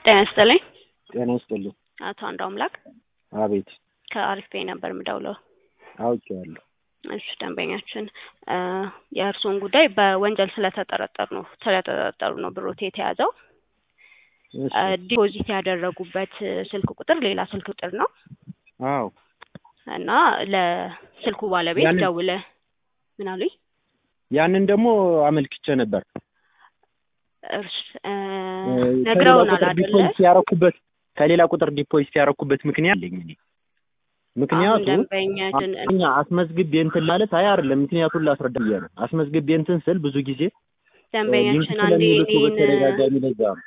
ጤና ይስጥልኝ። ጤና ይስጥልኝ። አቶ አንዱ አምላክ አቤት ከአሪፍ ፔይ ነበር የምደውለው። አውቄዋለሁ። እሺ ደንበኛችን የእርስዎን ጉዳይ በወንጀል ስለተጠረጠሩ ነው ስለተጠረጠሩ ነው ብሮት የተያዘው። እሺ። ዲፖዚት ያደረጉበት ስልክ ቁጥር ሌላ ስልክ ቁጥር ነው አዎ እና ለስልኩ ባለቤት ያንን- ደውለ ምን አሉኝ? ያንን ደግሞ አመልክቼ ነበር። እርስ እ ከሌላ ነግረውናል ቁጥር አይደለ? ዲፖዚት ያረኩበት ከሌላ ቁጥር ዲፖዚት ያረኩበት ምክንያት አለኝ እኔ። አሁን ምክንያቱ ደንበኛችን እኛ አስመዝግቤ እንትን ማለት አይ አይደለም፣ ምክንያቱን ላስረዳ ብዬ ነው። አስመዝግቤ እንትን ስል ብዙ ጊዜ ሊንክ ደንበኛችን አንዴ ስለሚልኩ እኔን በተደጋጋሚ ለዛ ነው።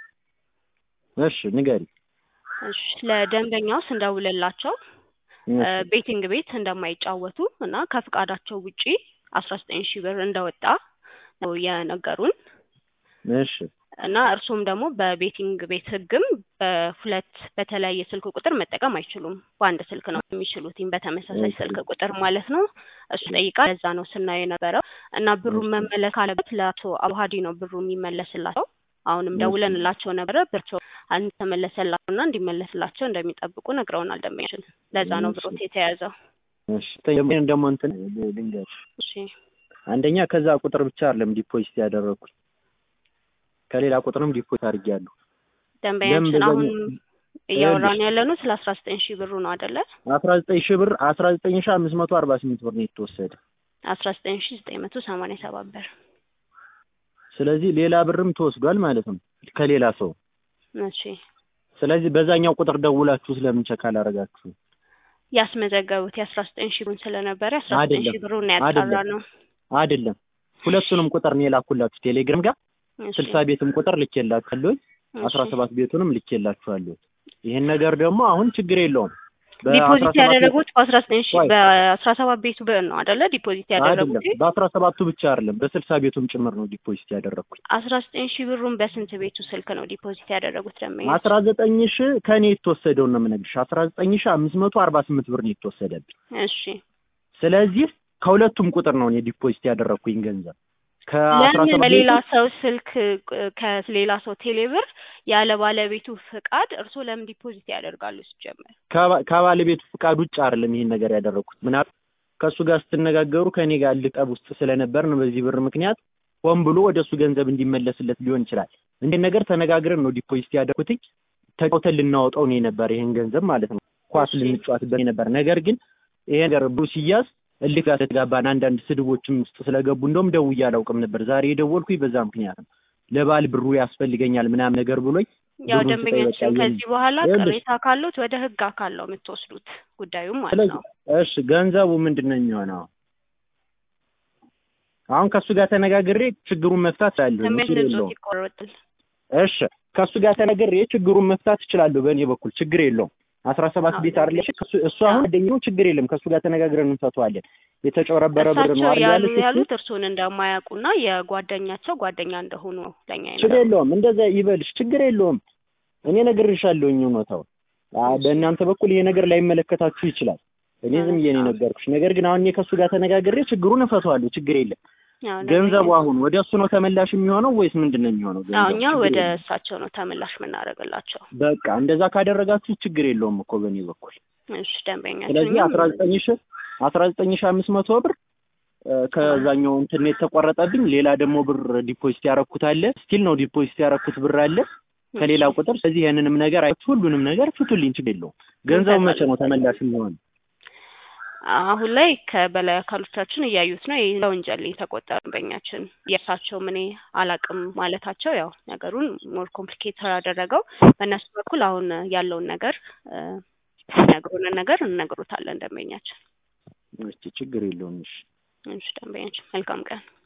እሺ ንገሪ። እሺ ለደንበኛው ስንደውልላቸው እሺ፣ ቤቲንግ ቤት እንደማይጫወቱ እና ከፍቃዳቸው ውጪ አስራ ዘጠኝ ሺህ ብር እንደወጣ ነው የነገሩን እሺ እና እርሱም ደግሞ በቤቲንግ ቤት ሕግም በሁለት በተለያየ ስልክ ቁጥር መጠቀም አይችሉም። በአንድ ስልክ ነው የሚችሉት በተመሳሳይ እሺ። ስልክ ቁጥር ማለት ነው። እሱ ጠይቃ ለዛ ነው ስናየው የነበረው እና ብሩን እሺ። መመለስ አለበት ለአቶ አቡሀዲ ነው ብሩ የሚመለስላቸው። አሁንም እሺ። ደውለንላቸው ነበረ ብርቸው እንዲተመለሰላቸው እና እንዲመለስላቸው እንደሚጠብቁ ነግረውናል ደንበኛችን። ለዛ ነው እሺ። ብሮት የተያዘው። እሺ ይሄን ደግሞ እንትን ልንገርሽ፣ እሺ አንደኛ ከዛ ቁጥር ብቻ አይደለም ዲፖዚት ያደረኩት ከሌላ ቁጥርም ዲፖዚት አድርጌያለሁ። ደንበኛችን ለምን አሁን በዛኛው- እያወራን ያለ ነው ስለ አስራ ዘጠኝ ሺህ ብሩ ነው አይደለ? አስራ ዘጠኝ ሺህ ብር አስራ ዘጠኝ ሺህ አምስት መቶ አርባ ስምንት ብር ነው የተወሰደ። አስራ ዘጠኝ ሺህ ዘጠኝ መቶ ሰማንያ ሰባት ብር። ስለዚህ ሌላ ብርም ተወስዷል ማለት ነው ከሌላ ሰው። እሺ ስለዚህ በዛኛው ቁጥር ደውላችሁ ስለምን ቸክ አላረጋችሁ? ያስመዘገቡት የአስራ ዘጠኝ ሺህ ብሩን ስለነበረ የአስራ ዘጠኝ አይደለም፣ ሺህ ብሩን ያጣራ አይደለም። ነው። አይደለም ሁለቱንም ቁጥር ነው የላኩላችሁ ቴሌግራም ጋር እሺ፣ ስልሳ ቤትም ቁጥር ልኬላችኋለሁ አስራ እሺ። ሰባት ቤቱንም ልኬላችኋለሁ። ይህን ነገር ደግሞ አሁን ችግር የለውም ዲፖዚት በ17 ያደረጉት በአስራ ዘጠኝ ሺህ ቆይ። በአስራ ሰባት ቤቱ ብር ነው አይደለ? ዲፖዚት ያደረጉት አይደለም በአስራ ሰባቱ ብቻ አይደለም በስልሳ ቤቱም ጭምር ነው ዲፖዚት ያደረግኩት። አስራ ዘጠኝ ሺህ ብሩን በስንት ቤቱ ስልክ ነው ዲፖዚት ያደረጉት ደንበኛ? አስራ ዘጠኝ ሺህ ከእኔ የተወሰደውን ነው የምነግርሽ። አስራ ዘጠኝ ሺህ አምስት መቶ አርባ ስምንት ብር ነው የተወሰደብኝ። እሺ ስለዚህ ከሁለቱም ቁጥር ነው እኔ ዲፖዚት ያደረግኩኝ ገንዘብ ከአስራ ለምን ሰባት በሌላ ቤቱ ሰው ስልክ እ፣ ከሌላ ሰው ቴሌብር ያለ ባለቤቱ ፍቃድ እርስዎ ለምን ዲፖዚት ያደርጋሉ? ሲጀመር ከባ- ከባለቤቱ ፍቃድ ውጭ አይደለም ይሄን ነገር ያደረግኩት። ምናልባት ከእሱ ጋር ስትነጋገሩ ከእኔ ጋር ልጠብ ውስጥ ስለነበር ነው በዚህ ብር ምክንያት ሆን ብሎ ወደ እሱ ገንዘብ እንዲመለስለት ሊሆን ይችላል። እንዴት ነገር ተነጋግረን ነው ዲፖዚት ያደረኩትኝ። ተጫውተን ልናወጣው ነው የነበር ይሄን ገንዘብ ማለት ነው። ኳስ እሺ። ልንጫወትበት ነበር። ነገር ግን ይሄ ነገር ብሩ ሲያዝ እልክ ጋር ስለተጋባን አንዳንድ ስድቦችም ውስጥ ስለገቡ እንደውም ደውዬ አላውቅም ነበር። ዛሬ የደወልኩኝ በዛ ምክንያት ነው። ለባል ብሩ ያስፈልገኛል ምናምን ነገር ብሎኝ ያው ብሩን ስጠኝ ደንበኛችን በቃ ከዚህ በኋላ ይኸውልሽ። ቅሬታ ካሉት ወደ ህግ አካል ነው የምትወስዱት ጉዳዩም ማለት ስለዚህ ነው። እሺ ገንዘቡ ምንድን ነው የሚሆነው? አሁን ከእሱ ጋር ተነጋግሬ ችግሩን መፍታት እችላለሁ። ችግር ደንበኛችን የለውም። ጾት ይቆረጥል እሺ ከእሱ ጋር ተነጋግሬ ችግሩን መፍታት እችላለሁ። በእኔ በኩል ችግር የለውም። አስራ ሰባት አዎ። ቤት አይደለሽ ከእሱ- እሱ አሁን ጓደኛው ችግር የለም። ከእሱ ጋር ተነጋግረን እንፈተዋለን። የተጨበረበረ ብር ነው እሳቸው አይደል ያሉ ያለሽ እሱ? ያሉት እርስዎን እንደማያውቁና የጓደኛቸው ጓደኛ እንደሆኑ ነው ለኛ ችግር ይነገሩ። የለውም። እንደዛ ይበልሽ፣ ችግር የለውም። እኔ ነግሬሻለሁኝ እውነታውን። አ- በእናንተ በኩል ይሄ ነገር ላይመለከታችሁ ይችላል። እኔ ዝም ብዬ ነው የነገርኩሽ። ነገር ግን አሁን እኔ ከእሱ ጋር ተነጋግሬ ችግሩን እፈተዋለሁ። ችግር የለም። ያው ገንዘቡ ደንበኛ- አሁን ወደ እሱ ነው ተመላሽ የሚሆነው ወይስ ምንድን ነው የሚሆነው? አዎ ገንዘቡ እኛ ችግር ወደ የለውም። እሳቸው ነው ተመላሽ የምናደርግላቸው። በቃ እንደዛ ካደረጋችሁ ችግር የለውም እኮ በእኔ በኩል። እሺ ደንበኛችን ስለዚህ እኛም አስራ ዘጠኝ ሺ አስራ ዘጠኝ ሺ አምስት መቶ ብር እ፣ ከዛኛው እንትን ነው የተቆረጠብኝ። ሌላ ደግሞ ብር ዲፖዚት ያረኩት አለ። ስቲል ነው ዲፖዚት ያረኩት ብር አለ ከሌላ ቁጥር። ስለዚህ ያንንም ነገር አይቱ ሁሉንም ነገር ፍቱልኝ፣ ችግር የለውም። ገንዘቡ መቼ ነው ተመላሽ የሚሆን? አሁን ላይ ከበላይ አካሎቻችን እያዩት ነው። ይህ ለወንጀል የተቆጠረ ደንበኛችን የእሳቸው እኔ አላቅም ማለታቸው ያው ነገሩን ሞር ኮምፕሊኬት ያደረገው በእነሱ በኩል አሁን ያለውን ነገር እ፣ የሚነግሩንን ነገር እንነግሩታለን ደንበኛችን። እስኪ ችግር የለውም። እሺ እሺ ደንበኛችን መልካም ቀን